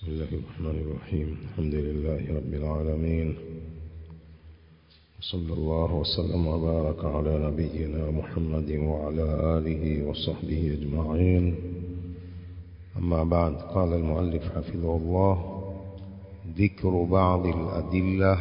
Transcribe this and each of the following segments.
بسم الله الرحمن الرحيم الحمد لله رب العالمين وصلى الله وسلم وبارك على نبينا محمد وعلى آله وصحبه أجمعين أما بعد قال المؤلف حفظه الله ذكر بعض الأدلة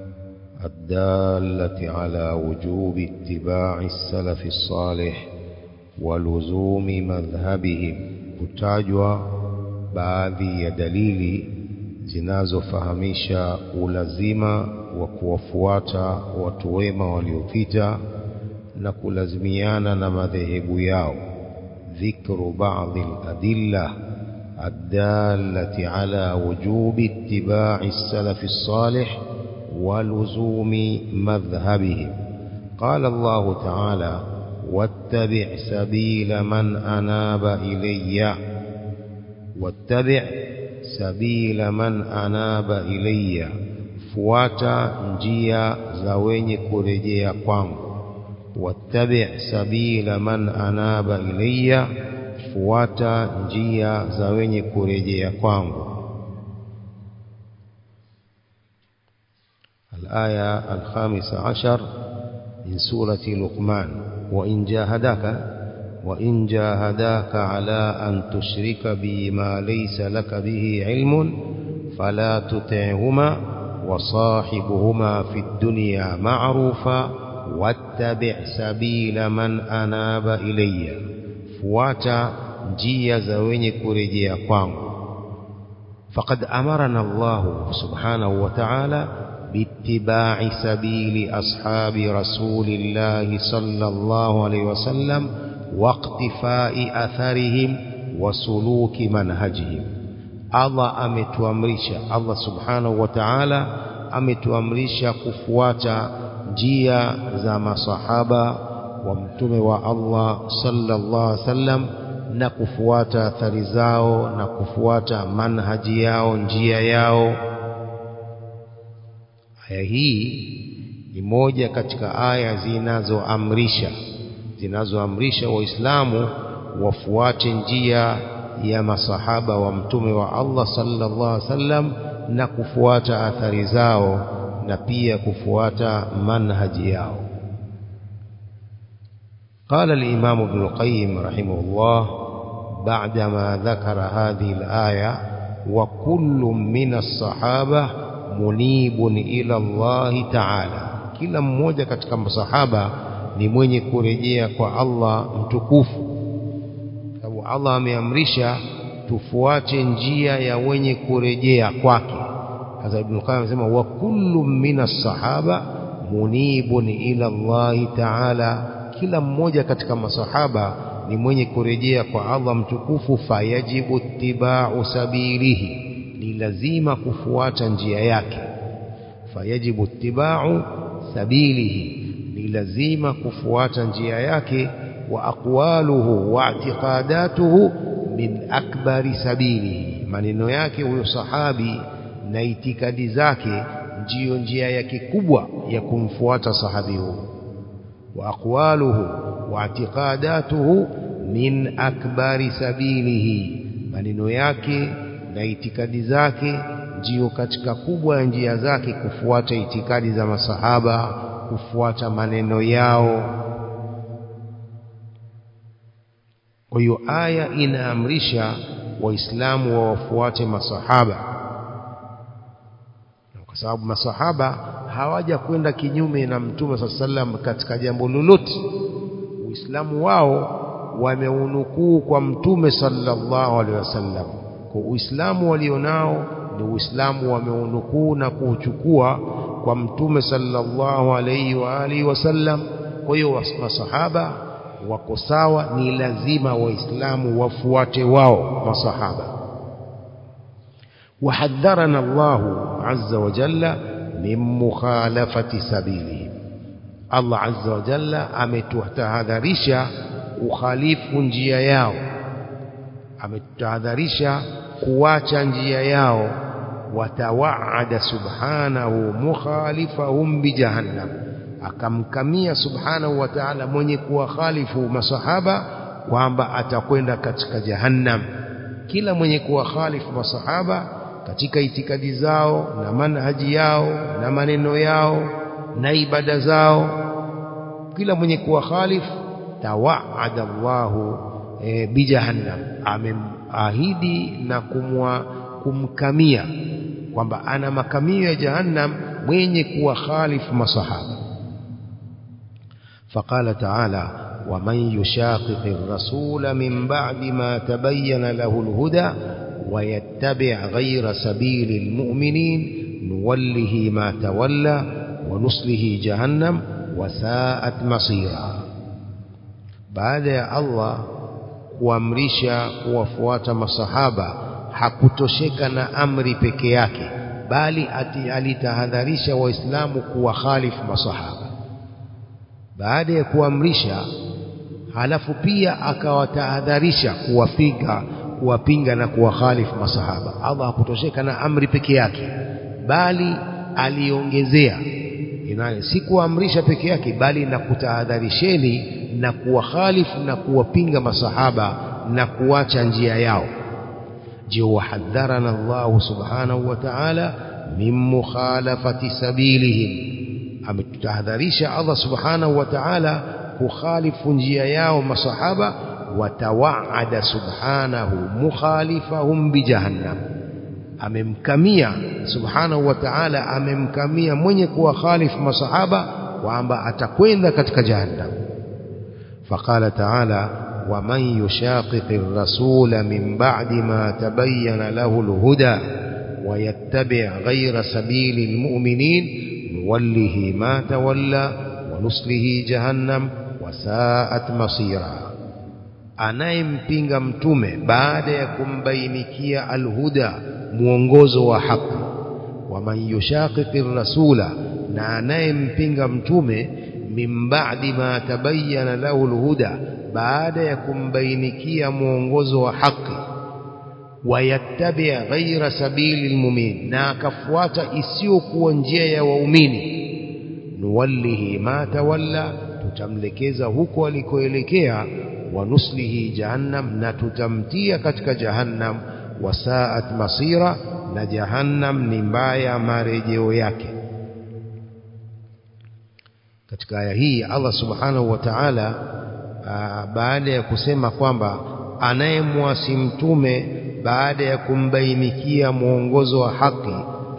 الدالة على وجوب اتباع السلف الصالح ولزوم مذهبهم kutajwa baadhi ya dalili zinazofahamisha ulazima wa kuwafuata watu wema waliopita na kulazimiana na madhehebu yao dhikru baadhi aladilla الدالة على وجوب اتباع السلف الصالح ولزوم مذهبهم قال الله تعالى واتبع سبيل من أناب إليّ واتبع سبيل من أناب إلي fuata njia za wenye kurejea kwangu wattabi sabila man anaba ilayya fuata njia za wenye kurejea kwangu الآية الخامسة عشر من سورة لقمان وإن جاهداك وإن جاهداك على أن تشرك بي ما ليس لك به علم فلا تطعهما وصاحبهما في الدنيا معروفا واتبع سبيل من أناب إلي فواتا njia za wenye kurejea kwangu faqad amarana Allah subhanahu wa ta'ala biittiba'i sabili ashabi rasulillahi sallallahu alayhi wasallam واقتفاء أثرهم وسلوك منهجهم Allah ametuamrisha Allah subhanahu wa ta'ala ametuamrisha kufuata njia za masahaba wa mtume wa Allah sallallahu alaihi wasallam na kufuata athari zao na kufuata manhaji yao njia yao aya hii ni moja katika aya zinazoamrisha zinazoamrisha waislamu wafuate njia ya masahaba wa mtume wa Allah sallallahu alaihi wasallam na kufuata athari zao na pia kufuata manhaji yao قال الإمام ابن القيم رحمه الله بعدما ذكر هذه الآية وكل من الصحابة منيب إلى الله تعالى كلا mmoja katika masahaba ni mwenye kurejea kwa Allah mtukufu sababu Allah ameamrisha tufuate njia ya wenye kurejea kwake sasa Ibn Qayyim anasema wa kullu minas sahaba munibun ila Allah ta'ala kila mmoja katika masahaba ni mwenye kurejea kwa Allah mtukufu fayajibu ittiba'u sabilihi ni lazima kufuata njia yake fayajibu ittiba'u sabilihi ni lazima kufuata njia yake wa aqwaluhu wa i'tiqadatuhu min akbari sabili maneno yake huyo sahabi na itikadi zake ndiyo njia yake kubwa ya kumfuata sahabi huyo wa aqwaluhu wa i'tiqadatuhu min akbari sabilihi maneno yake na itikadi zake ndiyo katika kubwa ya njia zake kufuata itikadi za masahaba kufuata maneno yao kwa hiyo aya inaamrisha waislamu wawafuate masahaba kwa sababu masahaba hawaja kwenda kinyume na mtume saa sallam katika jambo lolote uislamu wao wameunukuu kwa mtume sallallahu alaihi wasallam kwa uislamu walionao ni uislamu wameunukuu na kuuchukua kwa mtume sallallahu alayhi wa alihi wasallam kwa hiyo masahaba wako sawa ni lazima waislamu wafuate wao masahaba وحذرنا الله عز وجل من مخالفة سبيلهم الله عز وجل ametutahadharisha ukhalifu njia yao ametutahadharisha kuacha njia yao watawaada subhanahu mukhalifahum bijahannam akamkamia subhanahu wa ta'ala mwenye kuwakhalifu masahaba kwamba atakwenda katika jahannam kila mwenye kuwakhalifu masahaba katika itikadi zao na manhaji yao na maneno yao na ibada zao kila mwenye kuwa khalif tawaada Allahu e, bijahannam amemahidi na kumwa kumkamia kwamba ana makamio ya jahannam mwenye kuwa khalifu masahaba فقال تعالى ومن يشاقق الرسول من بعد ما تبين له الهدى ويتبع غير سبيل المؤمنين نوله ما تولى ونصله جهنم وساءت مصيرا بعد يا الله kuamrisha kuwafuata masahaba hakutosheka na amri peke yake bali ati alitahadharisha waislamu kuwa khalifu masahaba baada ya kuamrisha halafu pia akawatahadharisha kuwapiga kuwapinga na kuwakhalifu masahaba Allah hakutosheka na amri peke yake bali aliongezea si kuamrisha peke yake bali na kutahadharisheni na kuwakhalifu na kuwapinga masahaba na kuacha njia yao je wahadharana Allah subhanahu wa ta'ala min mukhalafati sabilihim ametutahadharisha Allah subhanahu wa ta'ala kukhalifu njia yao masahaba watawaada subhanahu mukhalifahum bijahannam amemkamia subhanahu wa ta'ala amemkamia mwenye kuwa khalifu masahaba kwamba atakwenda katika jahannam فقال تعالى ومن يشاقق الرسول من بعد ما تبين له الهدى ويتبع غير سبيل المؤمنين نوله ما تولى ونصله جهنم وساءت مصيرا anayempinga mtume baada ya kumbainikia alhuda mwongozo wa haki waman yushaqiqi rasula na anayempinga mtume min ba'di ma tabayyana lahu alhuda baada ya kumbainikia mwongozo wa haki wayattabi' ghaira sabili almu'min na akafuata isiyokuwa njia ya waumini nuwallihi ma tawalla tutamlekeza huko alikoelekea wa nuslihi jahannam na tutamtia katika jahannam wasaat masira na jahannam ni mbaya marejeo yake katika aya hii Allah subhanahu wa ta'ala baada ya kusema kwamba anayemwasi mtume baada ya kumbainikia mwongozo wa haki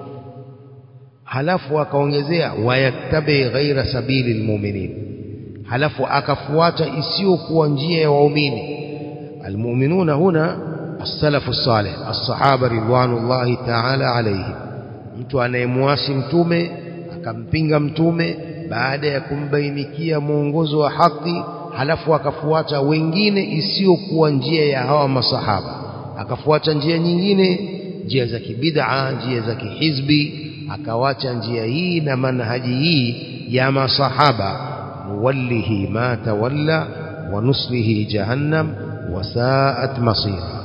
halafu akaongezea wayattabi ghaira sabili almu'minin halafu akafuata isiyokuwa njia ya waumini almu'minuna huna as-salafu salih as-sahaba ridwanullahi ta'ala alayhim mtu anayemwasi mtume akampinga mtume baada ya kumbainikia mwongozo wa haki halafu akafuata wengine isiyokuwa njia ya hawa masahaba akafuata njia nyingine njia za kibid'a njia za kihizbi akawacha njia hii na manhaji hii ya masahaba nuwallihi ma tawalla wa nuslihi jahannam wa sa'at masira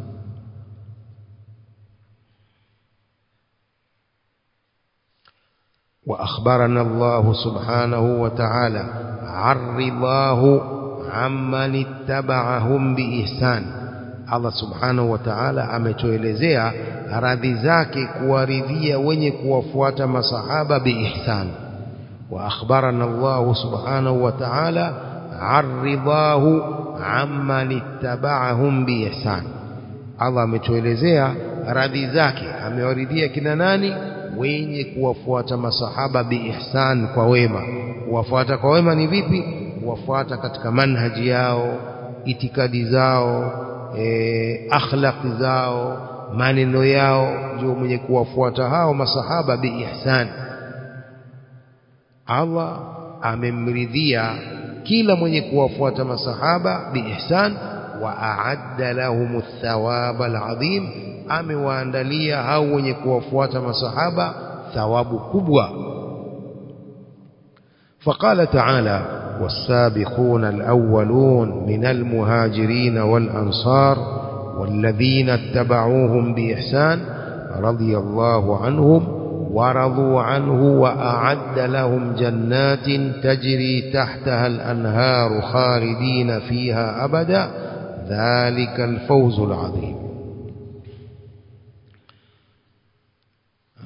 وأخبرنا الله سبحانه وتعالى عن رضاه عمن اتبعهم بإحسان Allah subhanahu wa ta'ala ametuelezea radhi zake kuwaridhia wenye kuwafuata masahaba biihsan wa akhbarana Allah subhanahu wa ta'ala arridahu amman ittaba'ahum biihsan Allah ametuelezea radhi zake amewaridhia kina nani wenye kuwafuata masahaba biihsan kwa wema kuwafuata kwa wema ni vipi kuwafuata katika manhaji yao itikadi zao e, akhlaqi zao maneno yao ndio mwenye kuwafuata hao masahaba biihsan Allah amemridhia kila mwenye kuwafuata masahaba biihsan wa a'adda lahum athawaba alazim amewaandalia hao wenye kuwafuata masahaba thawabu kubwa فقال تعالى والسابقون الأولون من المهاجرين والأنصار والذين اتبعوهم بإحسان رضي الله عنهم ورضوا عنه وأعد لهم جنات تجري تحتها الأنهار خالدين فيها أبدا ذلك الفوز العظيم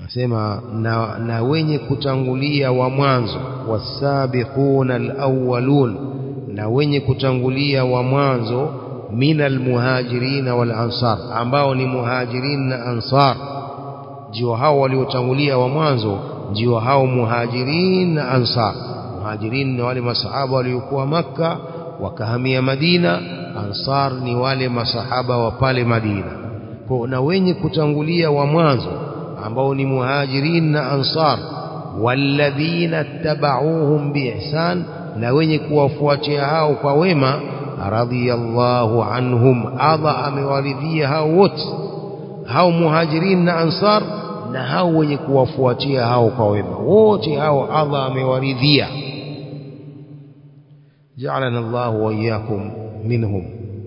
anasema na, na wenye kutangulia wa mwanzo wasabiquna alawwalun na wenye kutangulia wa mwanzo min almuhajirina wal ansar ambao ni muhajirin na ansar ndio hao waliotangulia wa mwanzo ndio hao muhajirin na ansar muhajirin ni wale masahaba waliokuwa makka wakahamia madina ansar ni wale masahaba wa pale madina kwa na wenye kutangulia wa mwanzo ambao ni muhajirin na ansar walladhina tabauhum biihsan na wenye kuwafuatia hao kwa wema radhiyallahu anhum Allah amewaridhia hao wote hao muhajirin na ansar na hao wenye kuwafuatia hao kwa wema wote hao Allah amewaridhia جعلنا الله وإياكم منهم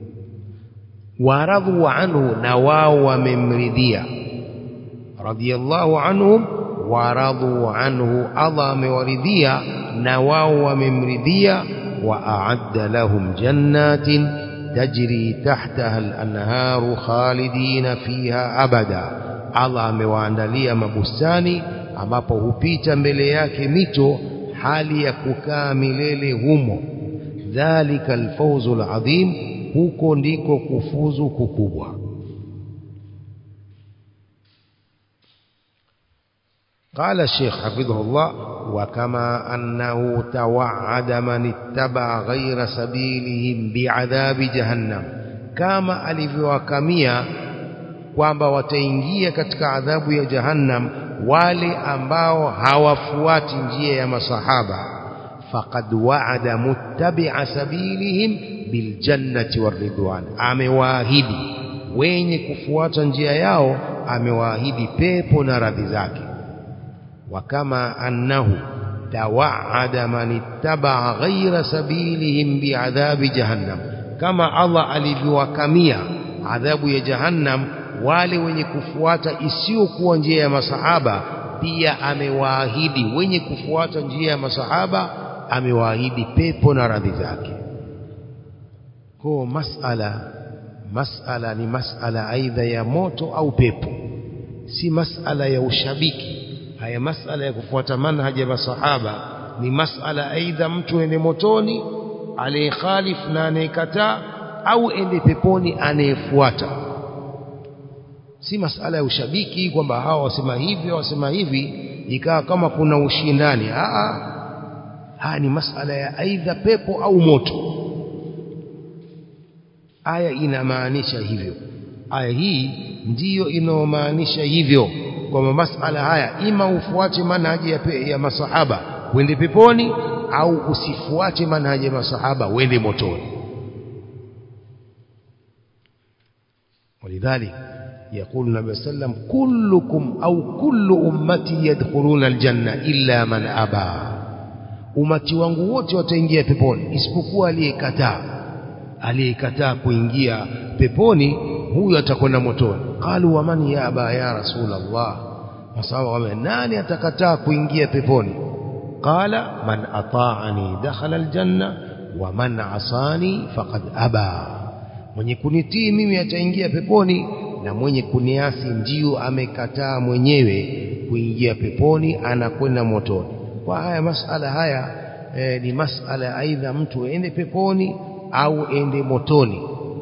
ورضوا عنه نواو وممرديا رضي الله عنهم ورضوا عنه أضام ورديا نواو وممرديا وأعد لهم جنات تجري تحتها الأنهار خالدين فيها أبدا Allah amewaandalia mabustani ambapo hupita mbele yake mito hali ya kukaa milele humo dhalika alfawzu alazim huko ndiko kufuzu kukubwa قال الشيخ حفظه الله وكما أنه توعد من اتبع غير سبيلهم بعذاب جهنم كما alivyowakamia kwamba wataingia katika adhabu ya jahannam wale ambao hawafuati njia ya masahaba faqad wa'ada muttabi'a sabilihim biljannati waridwan amewaahidi wenye kufuata njia yao amewaahidi pepo na radhi zake وكما أنه توعد من اتبع غير سبيلهم بعذاب جهنم كما الله alivyowakamia adhabu ya jahannam wale wenye kufuata isiyokuwa njia ya masahaba pia amewaahidi wenye kufuata njia ya masahaba amewaahidi pepo na radhi zake kwa masala masala ni masala aidha ya moto au pepo si masala ya ushabiki haya masala ya kufuata manhaji ya masahaba ni masala aidha mtu ende motoni anayekhalif na anayekataa au ende peponi anayefuata si masala ya ushabiki kwamba hawa wasema hivi wasema hivi ikawa kama kuna ushindani haya ni masala ya aidha pepo au moto aya inamaanisha hivyo aya hii ndiyo inayomaanisha hivyo kwamba masala haya ima ufuate manhaji ya, pe, ya masahaba uende peponi au usifuate manhaji ya masahaba uende motoni ولذلك يقول النبي صلى الله عليه وسلم كلكم أو كل أمتي يدخلون الجنة إلا من أبى umati wangu wote wataingia peponi isipokuwa aliyekataa aliyekataa kuingia peponi huyo atakwenda motoni qalu wa man ya aba ya rasulullah masahaba wame nani atakataa kuingia peponi qala man ata'ani dakhala aljanna wa man asani faqad aba mwenye kunitii mimi ataingia peponi na mwenye kuniasi ndio amekataa mwenyewe kuingia peponi anakwenda motoni kwa haya masala haya e, ni masala aidha mtu ende peponi au ende motoni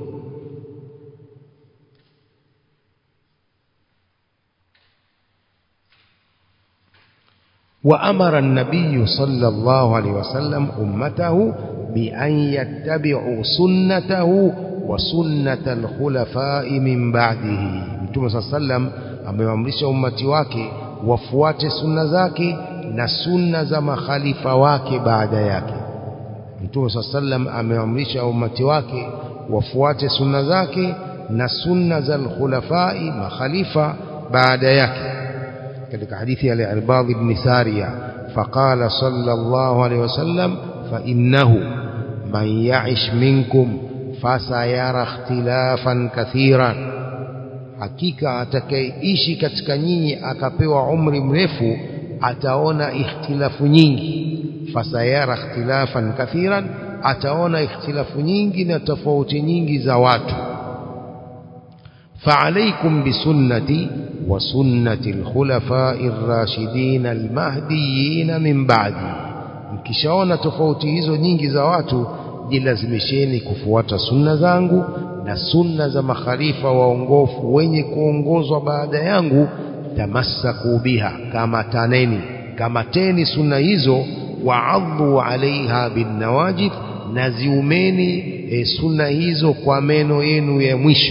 وأمر النبي صلى الله عليه وسلم أمته بأن يتبعوا سنته وسنة الخلفاء من بعده Mtume صلى الله عليه وسلم amewaamrisha ummati wake wafuate sunna zake na sunna za makhalifa wake baada yake Mtume صلى الله عليه وسلم amewaamrisha ummati wake wafuate sunna zake na sunna za al-khulafai makhalifa baada yake katika hadithi ya Al-Irbad ibn Sariya faqala sallallahu alayhi wasallam fa innahu man ya'ish minkum fasayara ikhtilafan kathiran hakika atakayeishi katika nyinyi akapewa umri mrefu ataona ikhtilafu nyingi fasayara ikhtilafan kathiran ataona ikhtilafu nyingi na tofauti nyingi za watu فعليكم بسنتي وسنة الخلفاء الراشدين المهديين من بعدي mkishaona tofauti hizo nyingi za watu jilazimisheni kufuata sunna zangu na sunna za makhalifa waongofu wenye kuongozwa baada yangu tamassaku biha kama taneni kama teni sunna hizo waadhu alaiha binnawajid na ziumeni e, sunna hizo kwa meno yenu ya mwisho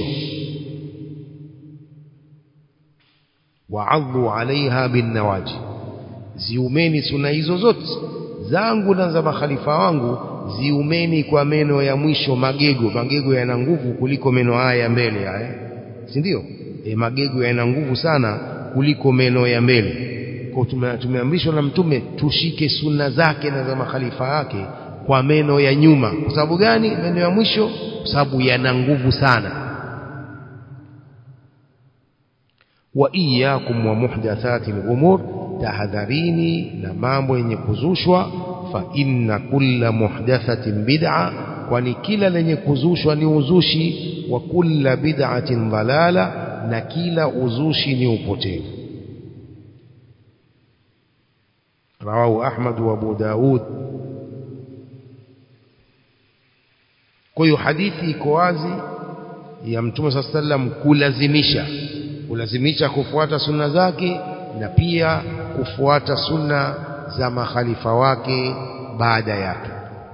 waadhu alaiha binnawajid ziumeni sunna hizo zote zangu na za makhalifa wangu ziumeni kwa meno ya mwisho magego magego yana nguvu kuliko meno haya ya mbele haya si ndio e, magego yana nguvu sana kuliko meno ya mbele kwa tume, tumeamrishwa na mtume tushike sunna zake na za makhalifa yake kwa meno ya nyuma kwa sababu gani meno ya mwisho kwa sababu yana nguvu sana wa iyyakum wa muhdathati al-umur tahadharini na mambo yenye kuzushwa fa inna kulla muhdathatin bid'a kwani kila lenye kuzushwa ni uzushi wa kulla bid'atin dhalala na kila uzushi ni upotevu rawahu ahmad wa abu daud kwa hiyo hadithi iko wazi ya mtume saa sallam kulazimisha kulazimisha kufuata sunna zake na pia kufuata sunna za makhalifa wake baada yake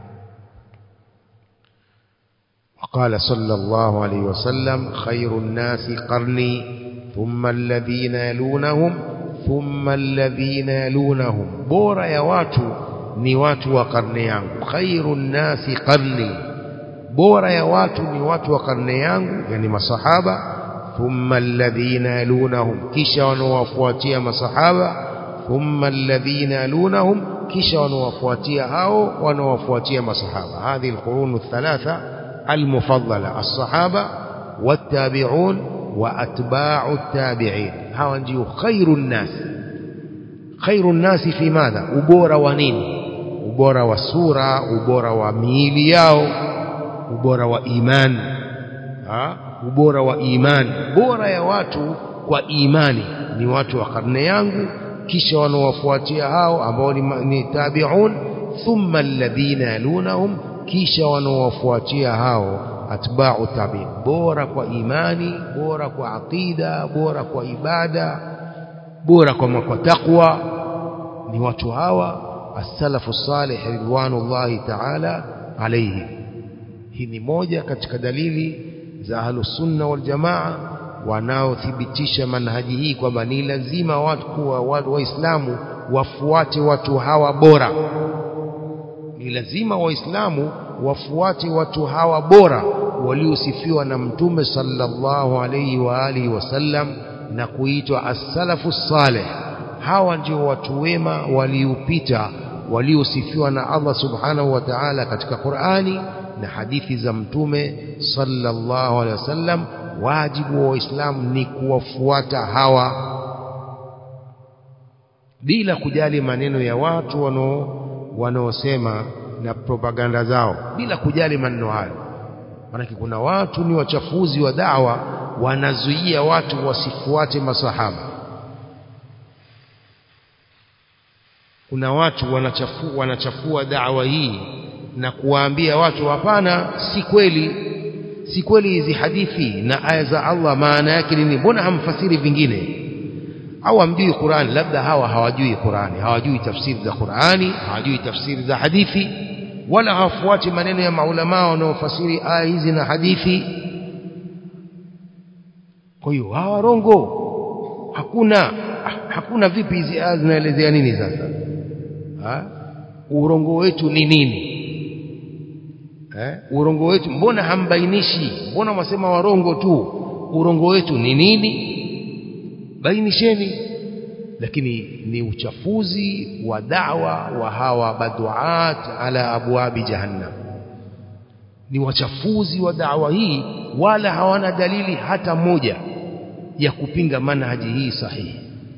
وقال صلى الله عليه وسلم خير الناس قرني ثم الذين يلونهم ثم الذين يلونهم بورا يا watu ni watu wa karne yangu khairu nnasi qarni bora ya watu ni watu wa karne yangu yani masahaba thumma alladhina yalunahum kisha wanaowafuatia masahaba thumma alladhina yalunahum kisha wanaowafuatia hao wanaowafuatia masahaba hadhihi alqurun althalatha almufaddala as-sahaba wattabi'un wa atba'u at-tabi'in hawa ndio khairun nas khairun nas fi madha ubora wa nini ubora wa sura ubora wa miili yao ubora wa imani ha? ubora wa imani bora ya watu kwa imani ni watu wa karne yangu kisha wanaowafuatia hao ambao ni, ni tabi'un thumma alladhina yalunahum kisha wanaowafuatia hao atba'u tabi'in bora kwa imani bora kwa aqida bora kwa ibada bora kwa kwa taqwa ni watu hawa as-salafu salih ridwanullahi ta'ala alayhi hii ni moja katika dalili za ahlus sunna wal jamaa wanaothibitisha manhaji hii kwamba ni lazima watu kuwa watu waislamu wafuate watu hawa bora ni lazima waislamu wafuate watu hawa bora waliosifiwa na mtume sallallahu alayhi wa alihi wasallam na kuitwa as-salafu salih hawa ndio watu wema waliopita waliosifiwa na Allah subhanahu wa ta'ala katika Qur'ani na hadithi za mtume sallallahu alaihi wasallam wajibu wa waislamu ni kuwafuata hawa bila kujali maneno ya watu wanao wanaosema na propaganda zao bila kujali maneno hayo maanake kuna watu ni wachafuzi wa dawa wanazuia watu wasifuate masahaba kuna watu wanachafu, wanachafua dawa hii na kuwaambia watu hapana si kweli si kweli hizi hadithi na aya za Allah maana yake nini mbona hamfasiri vingine au hamjui Qur'an labda hawa hawajui Qur'ani hawajui tafsiri za Qur'ani hawajui tafsiri za hadithi wala hawafuati maneno ya maulama wanaofasiri aya hizi na hadithi kwa hiyo hawa rongo hakuna hakuna vipi hizi aya zinaelezea nini sasa ha? urongo wetu ni nini eh? urongo wetu mbona hambainishi mbona mwasema warongo tu urongo wetu ni nini bainisheni lakini ni uchafuzi wa da'wa wa hawa baduat ala abwabi jahannam ni wachafuzi wa da'wa hii wala hawana dalili hata moja ya kupinga manhaji hii sahihi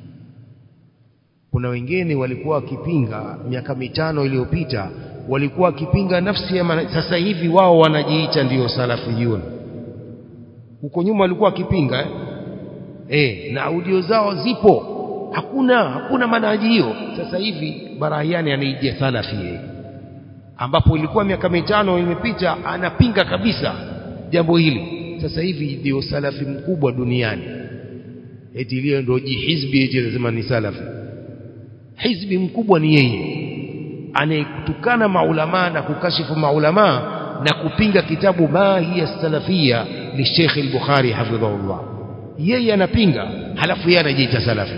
kuna wengine walikuwa wakipinga miaka mitano iliyopita walikuwa wakipinga nafsi ya manhaji sasa hivi wao wanajiita ndiyo salafiyun huko nyuma walikuwa wakipinga eh? Eh, na audio zao zipo hakuna hakuna manhaji hiyo sasa hivi barahiani anaijia salafi yeye ambapo ilikuwa miaka mitano imepita anapinga kabisa jambo hili sasa hivi ndio salafi mkubwa duniani eti ile ndio jihizbi eti anasema ni salafi hizbi mkubwa ni yeye anayetukana maulama na kukashifu maulama na kupinga kitabu ma hiya salafia li Sheikh al-Bukhari hafidhahullah yeye anapinga halafu yeye anajiita salafi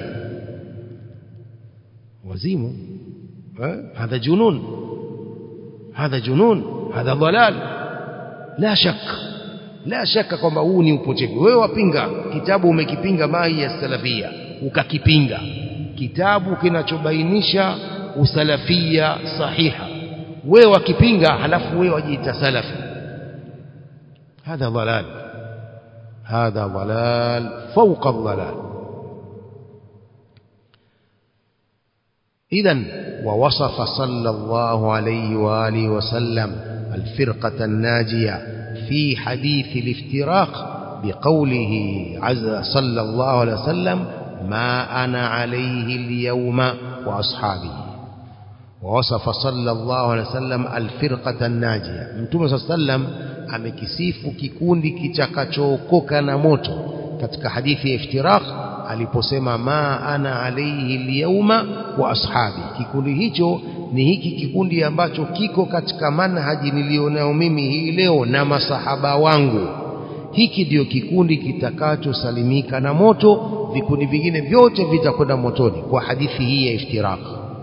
wazimu هذا جنون هذا جنون هذا ضلال لا شك la shaka kwamba huu ni upotevu wewe wapinga kitabu umekipinga mahi ya salafia ukakipinga kitabu kinachobainisha usalafia sahiha wewe wakipinga halafu wewe wajiita salafi hadha dhalal hadha dhalal fawqa dhalal إذا ووصف صلى الله عليه وآله وسلم الفرقة الناجية في حديث الافتراق بقوله عز صلى الله عليه وسلم ما أنا عليه اليوم وأصحابي ووصف صلى الله عليه وسلم الفرقة الناجية متوم صلى الله عليه وسلم amekisifu kikundi kitakachookoka na moto katika hadithi ya iftiraq aliposema ma ana alaihi lyauma wa ashabi kikundi hicho ni hiki kikundi ambacho kiko katika manhaji nilionayo mimi hii leo na masahaba wangu hiki ndio kikundi kitakachosalimika na moto vikundi vingine vyote vitakwenda motoni kwa hadithi hii ya iftiraq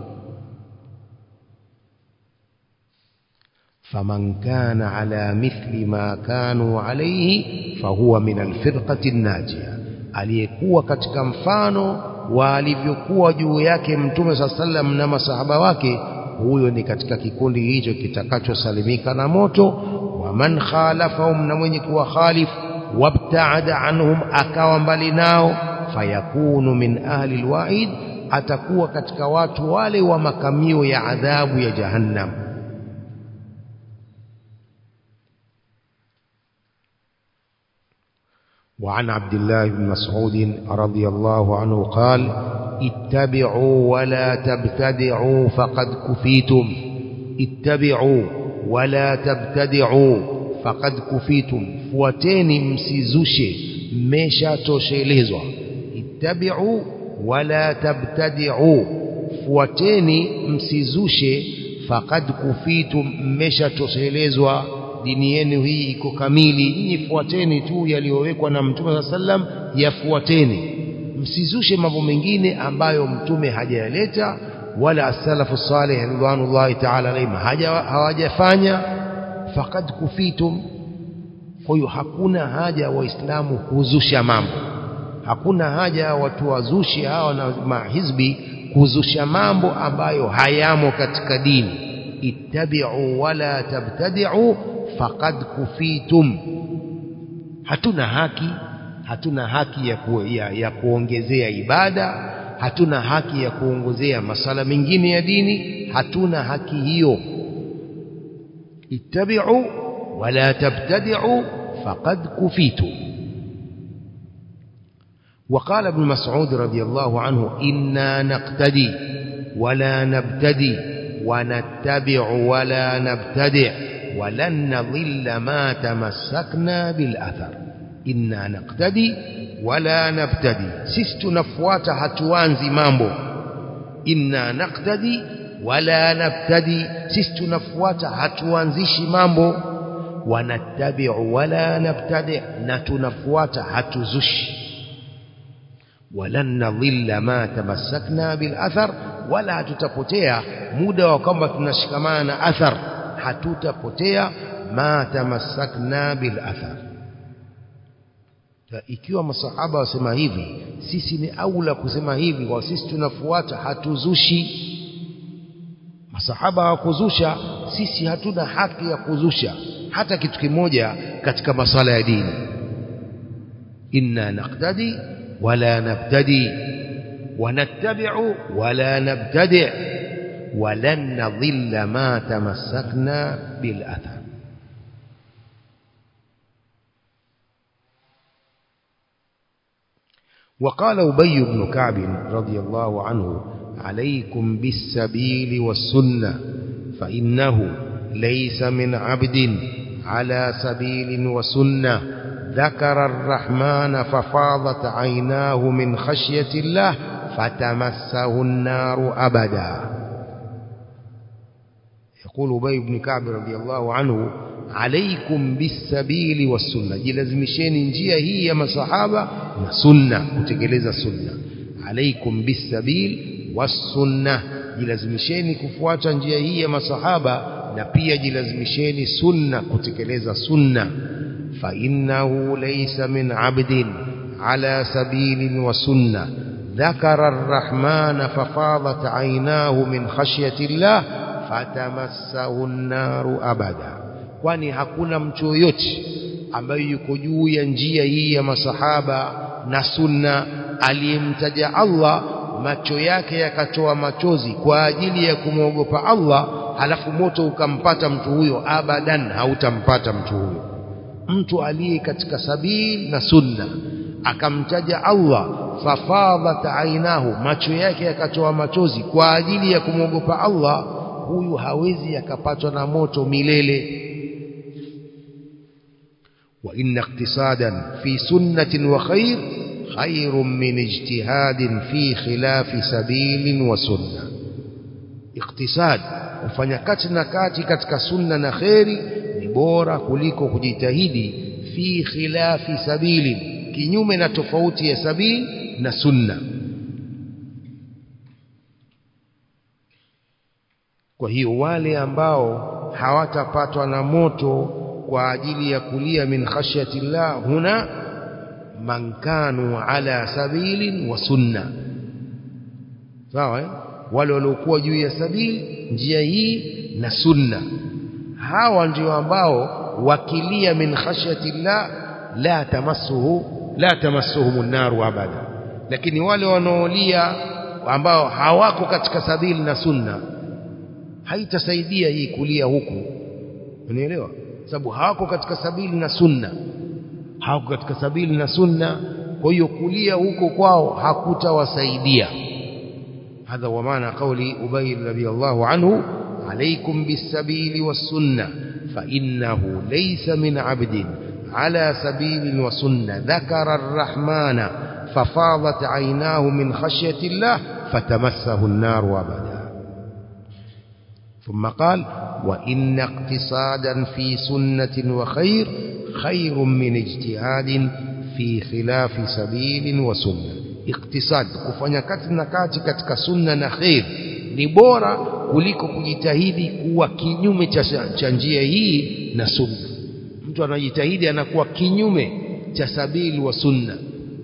فمن كان على مثل ما كانوا عليه فهو من الفرقة الناجية aliyekuwa katika mfano wa alivyokuwa juu yake mtume saa sallam na masahaba wake huyo ni katika kikundi hicho kitakachosalimika na moto wa man khalafahum na mwenye kuwa khalif wabtaada anhum akawa mbali nao fayakunu min ahli alwa'id atakuwa katika watu wale wa makamio ya adhabu ya jahannam وعن عبد الله بن مسعود رضي الله عنه قال اتبعوا ولا تبتدعوا فقد كفيتم اتبعوا ولا تبتدعوا فقد كفيتم fuateni msizushe mmeshatoshelezwa ittabi'u wala tabtadi'u fuateni msizushe faqad kufitum mmeshatoshelezwa dini yenu hii iko kamili nyinyi fuateni tu yaliyowekwa na mtume sallam yafuateni msizushe mambo mengine ambayo mtume hajayaleta wala as-salafu salih ridwanullahi ta'ala alayhim hawajafanya faqad kufitum kwa hiyo hakuna haja waislamu kuzusha mambo hakuna haja watu wazushi hawa na mahizbi kuzusha mambo ambayo hayamo katika dini ittabi'u wala tabtadi'u faqad kufitum hatuna haki hatuna haki ya, ku, ya, ya kuongezea ibada hatuna haki ya kuongezea masala mengine ya dini hatuna haki hiyo ittabi'u wala tabtadi'u faqad kufitum وقال ابن مسعود رضي الله عنه إنا نقتدي ولا نبتدي ونتبع ولا نبتدع ولن نضل ما تمسكنا بالأثر إنا نقتدي ولا نبتدي سست نفوات هتوانزي مامبو إنا نقتدي ولا نبتدي سست نفوات هتوانزيش مامبو ونتبع ولا نبتدع نتنفوات هتزش ولن نضل ما تمسكنا بالأثر ولا tutapotea muda wa kwamba tunashikamana na athar hatutapotea ma tamassakna bil athar ikiwa masahaba wasema hivi sisi ni aula kusema hivi kwa sisi tunafuata hatuzushi masahaba hawakuzusha sisi hatuna haki ya kuzusha hata kitu kimoja katika masala ya dini inna naqtadi ولا نبتدي ونتبع ولا نبتدع ولن نضل ما تمسكنا بالأثر وقال أبي بن كعب رضي الله عنه عليكم بالسبيل والسنة فإنه ليس من عبد على سبيل وسنة ذكر الرحمن ففاضت عيناه من خشية الله فتمسه النار أبدا يقول أبي بن كعب رضي الله عنه عليكم بالسبيل والسنة جلزمشين njia hii ya masahaba na sunna kutekeleza sunna عليكم بالسبيل والسنة jilazimisheni kufuata njia hii ya masahaba na pia jilazimisheni sunna kutekeleza sunna fa innahu laysa min abdin ala sabilin wa sunna ذكر الرحمن ففاضت عيناه من خشية الله فتمسه النار أبدا kwani hakuna mtu yoyote ambaye yuko juu ya njia hii ya masahaba na sunna aliyemtaja Allah macho yake yakatoa machozi kwa ajili ya kumwogopa Allah halafu moto ukampata mtu huyo abadan hautampata mtu huyo mtu aliye katika sabili na sunna akamtaja Allah fafadhat ainahu macho yake yakatoa machozi kwa ajili ya kumwogopa Allah huyu hawezi akapatwa na moto milele wa inna iqtisadan fi sunnatin wa khair khairun min ijtihadin fi khilafi sabilin wa sunna iqtisad kufanya kati na kati katika sunna na khairi ni bora kuliko kujitahidi fi khilafi sabilin kinyume na tofauti ya sabili na sunna kwa hiyo wale ambao hawatapatwa na moto kwa ajili ya kulia min khashyati llah huna man kanu ala sabilin wa sunna sawa eh? wale waliokuwa juu ya sabili njia hii na sunna hawa ndio ambao wakilia min khashyati llah la tamassuhu la tamassuhum an-nar abada lakini wale wanaolia ambao hawako katika sabili na sunna haitasaidia hii kulia huku unielewa sababu hawako katika sabili na sunna hawako katika sabili na sunna kwa hiyo kulia huko kwao hakutawasaidia هذا ومعنى قول أبي رضي الله عنه عليكم بالسبيل والسنة فإنه ليس من عبد على سبيل وسنة ذكر الرحمن ففاضت عيناه من خشية الله فتمسه النار أبدا ثم قال وإن اقتصادا في سنة وخير خير من اجتهاد في خلاف سبيل وسنة اقتصاد kufanya kati na kati katika sunna na khair ni bora kuliko kujitahidi kuwa kinyume cha njia hii na sunna mtu anajitahidi anakuwa kinyume cha sabili wa sunna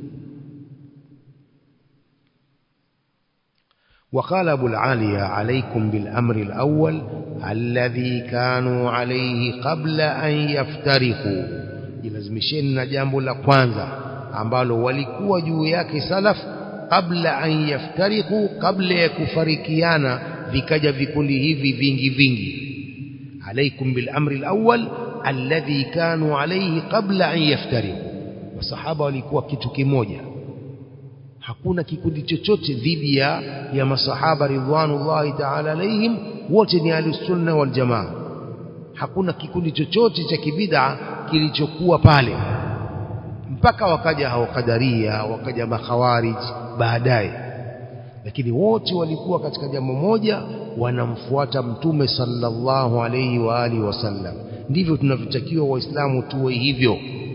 وقال أبو العالية عليكم بالأمر الأول الذي كانوا عليه قبل أن يفترقوا jilazimisheni na jambo la kwanza ambalo walikuwa juu yake salaf kabla an yaftariku kabla ya kufarikiana vikaja vikundi hivi vingi vingi alaikum bil amri alawwal alladhi kanu alayhi qabla an yaftariku masahaba walikuwa kitu kimoja hakuna kikundi chochote dhidi ya ya masahaba ridwanullahi ta'ala alaihim wote ni ahlusunna wal jamaa hakuna kikundi chochote cha kibid'a kilichokuwa pale mpaka wakaja hao kadaria wakaja makhawarij baadaye lakini wote walikuwa katika jambo moja wanamfuata mtume sallallahu alayhi wa alihi wasallam ndivyo tunavyotakiwa waislamu tuwe hivyo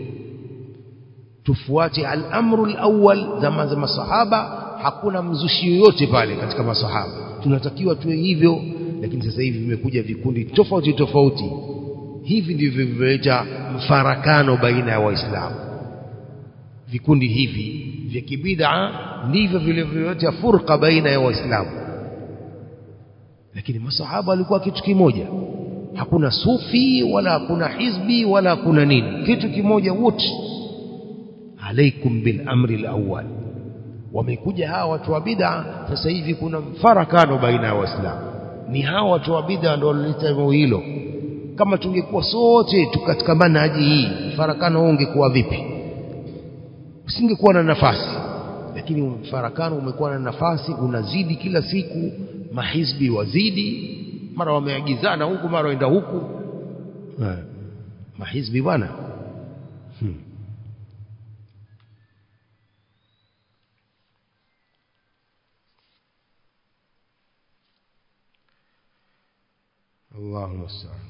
tufuate al-amru al-awwal zama za masahaba hakuna mzushi yoyote pale katika masahaba tunatakiwa tuwe hivyo lakini sasa hivi vimekuja vikundi tofauti tofauti hivi ndivyo vimeleta mfarakano baina ya waislamu vikundi hivi vya kibid'a ndivyo vilivyoleta furqa baina ya waislamu lakini masahaba walikuwa kitu kimoja hakuna sufi wala hakuna hizbi wala hakuna nini kitu kimoja wote alaikum bil amri alawwal wamekuja hawa watu wa bid'a sasa hivi kuna mfarakano baina ya waislamu ni hawa watu wa bid'a ndio walileta jambo hilo kama tungekuwa sote katika manhaji hii mfarakano huu ungekuwa vipi usingekuwa na nafasi lakini mfarakano umekuwa na nafasi unazidi kila siku mahizbi wazidi mara wameagizana huku mara waenda huku eh, mahizbi bwana hmm. الله المستعان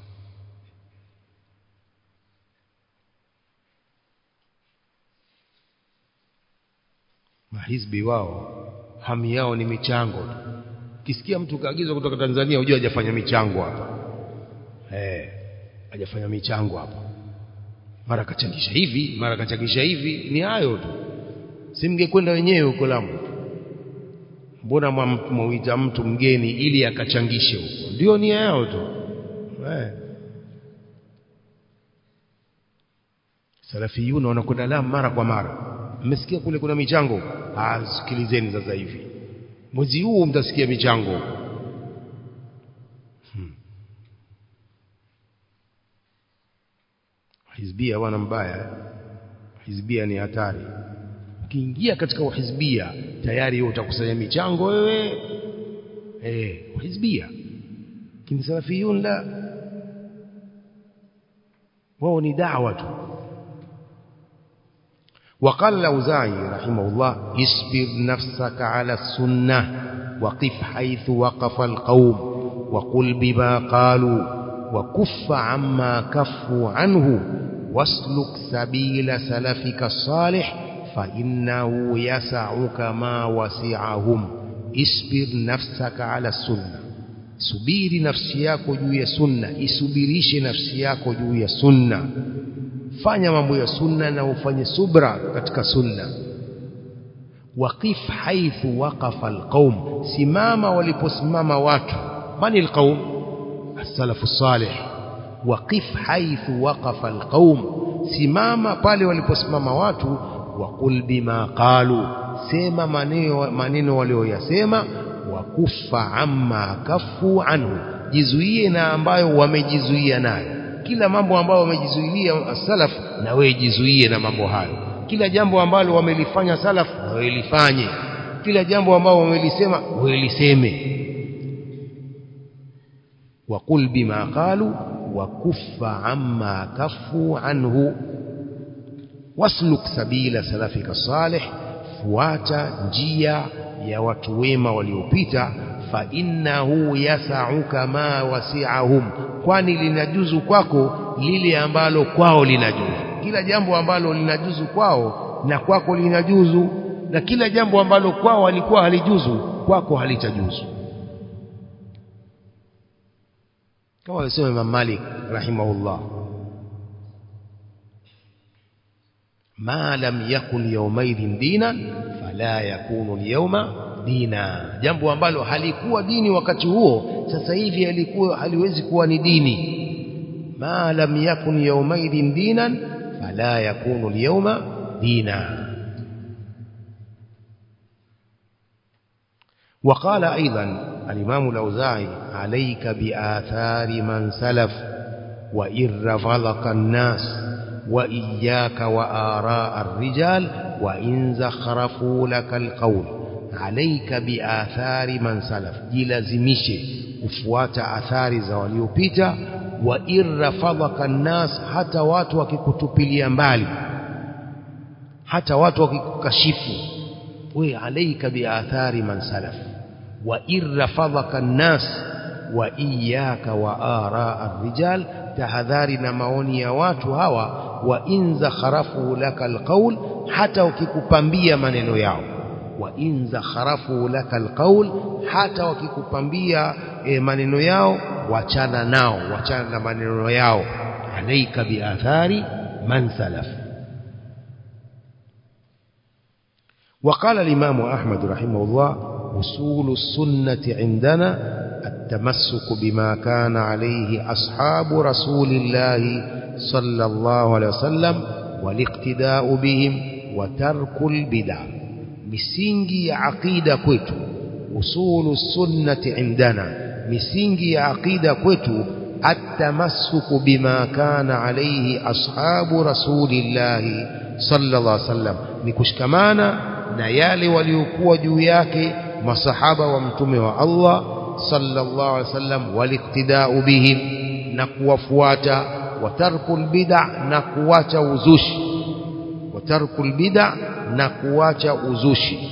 mahizbi wao hamu yao ni michango tu kisikia mtu kaagizwa kutoka Tanzania hujua hajafanya michango hapa eh hajafanya michango hapa mara kachangisha hivi mara kachangisha hivi ni hayo tu simngekwenda wenyewe huko Lamu mbona mwita mtu mgeni ili akachangishe huko ndio nia yao tu eh salafiyuna wanakwenda Lamu mara kwa mara mmesikia kule kuna michango ah sikilizeni sasa hivi mwezi huu mtasikia michango hmm. hizbia bwana mbaya hizbia ni hatari ukiingia katika uhizbia tayari wewe utakusanya michango wewe eh uhizbia lakini salafiyun la wao ni da'wa tu وقال الأوزاعي رحمه الله اصبر نفسك على السنة وقف حيث وقف القوم وقل بما قالوا وكف عما كفوا عنه واسلك سبيل سلفك الصالح فإنه يسعك ما وسعهم اصبر نفسك على السنة subiri nafsi yako juu ya sunna isubirishe nafsi yako juu ya sunna fanya mambo ya sunna na ufanye subra katika sunna waqif haithu waqafa alqaum simama waliposimama watu mani alqaum as-salafu salih waqif haithu waqafa alqaum simama pale waliposimama watu waqul bima qalu sema maneno maneno walioyasema wakufa amma kafu anhu jizuie na ambayo wamejizuia nayo kila mambo ambayo wamejizuilia salaf na wewe jizuie na mambo hayo kila jambo ambalo wamelifanya salaf na wewe lifanye kila jambo ambalo wamelisema wewe liseme waqul bima qalu wa kuffa amma kaffu anhu wasluk sabila salafika salih fuata njia ya watu wema waliopita fa innahu yasauka ma wasi'ahum kwani linajuzu kwako lile ambalo kwao linajuzu kila jambo ambalo linajuzu kwao na kwako linajuzu na kila jambo ambalo kwao halikuwa halijuzu kwako halitajuzu kama alisema Imam Malik rahimahullah ma lam yakun yawmaidhin dinan fala yakunu al-yawma dina jambo ambalo halikuwa dini wakati huo sasa hivi halikuwa haliwezi kuwa ni dini ma lam yakun yawmaidhin dinan fala yakunu al-yawma dina وقال أيضا الإمام الأوزاعي عليك بآثار من سلف وإن رفضك الناس وإياك وآراء الرجال وإن زخرفوا لك القول عليك بآثار من سلف jilazimishe kufuata athari za waliopita wa irrafadhaka nnas hata watu wakikutupilia mbali hata watu wakikukashifu we alaika biathari man salaf wa irrafadhaka nnas wa iyaka wa araa arrijal tahadhari na maoni ya watu hawa wa in zakharafu laka alqaul hata ukikupambia maneno yao wa in zakharafu laka alqaul hata wakikupambia e, maneno yao wachana nao wachana na maneno yao alaika biathari man salaf وقال الإمام أحمد رحمه الله أصول السنة عندنا التمسك بما كان عليه أصحاب رسول الله صلى الله عليه وسلم والاقتداء بهم وترك البدع misingi ya aqida kwetu usulu sunnati indana misingi ya aqida kwetu atamassuku bima kana alayhi ashabu rasulillahi sallallahu alaihi wasallam ni kushikamana na yale waliokuwa juu yake masahaba wa mtume wa Allah sallallahu alaihi wasallam waliktidau bihim na kuwafuata watarkul bid'a na kuwacha uzushi watarkul bid'a na kuwacha uzushi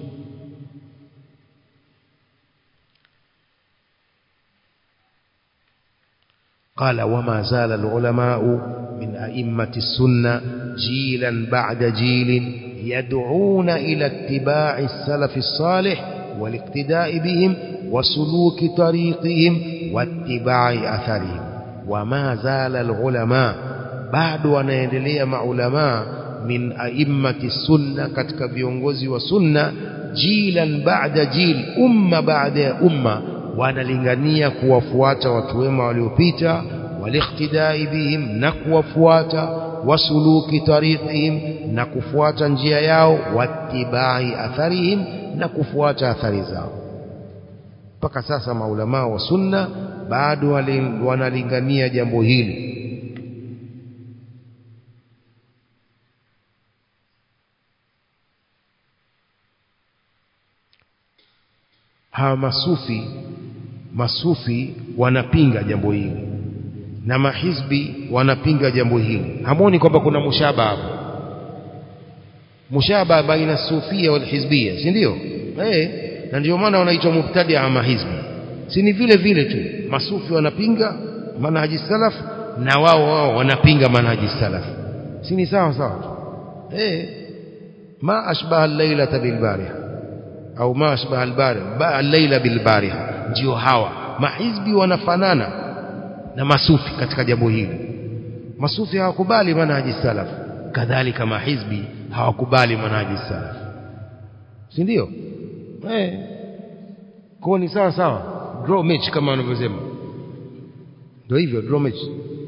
قال وما زال العلماء من أئمة السنة جيلا بعد جيل يدعون إلى اتباع السلف الصالح والاقتداء بهم وسلوك طريقهم واتباع أثرهم وما زال العلماء بعد wanaendelea maulama min a'immati sunna katika viongozi wa sunna jilan ba'da jil umma baada ya umma wanalingania kuwafuata watu wema waliopita waliktidai bihim na kuwafuata wasuluki tariqihim na kufuata njia yao wattibai atharihim na kufuata athari zao mpaka sasa maulamaa wa sunna bado wanalingania jambo hili hawa masufi masufi wanapinga jambo hili na mahizbi wanapinga jambo hili hamoni kwamba kuna mushaba hapo mushaba baina sufia wal hizbia si ndio eh na ndio maana wanaitwa mubtadia mahizbi si ni vile vile tu masufi wanapinga manhaji salaf na wao wao wanapinga manhaji salaf si ni sawa sawa tu eh ma ashbaha al-lailata bil bariha au ma ashbaha al-bariha al-laila bil bariha ndio hawa mahizbi wanafanana na masufi katika jambo hili masufi hawakubali manhaji salaf kadhalika mahizbi hawakubali manhaji salaf si ndio eh kwa ni sawa sawa draw match kama wanavyosema ndio hivyo draw match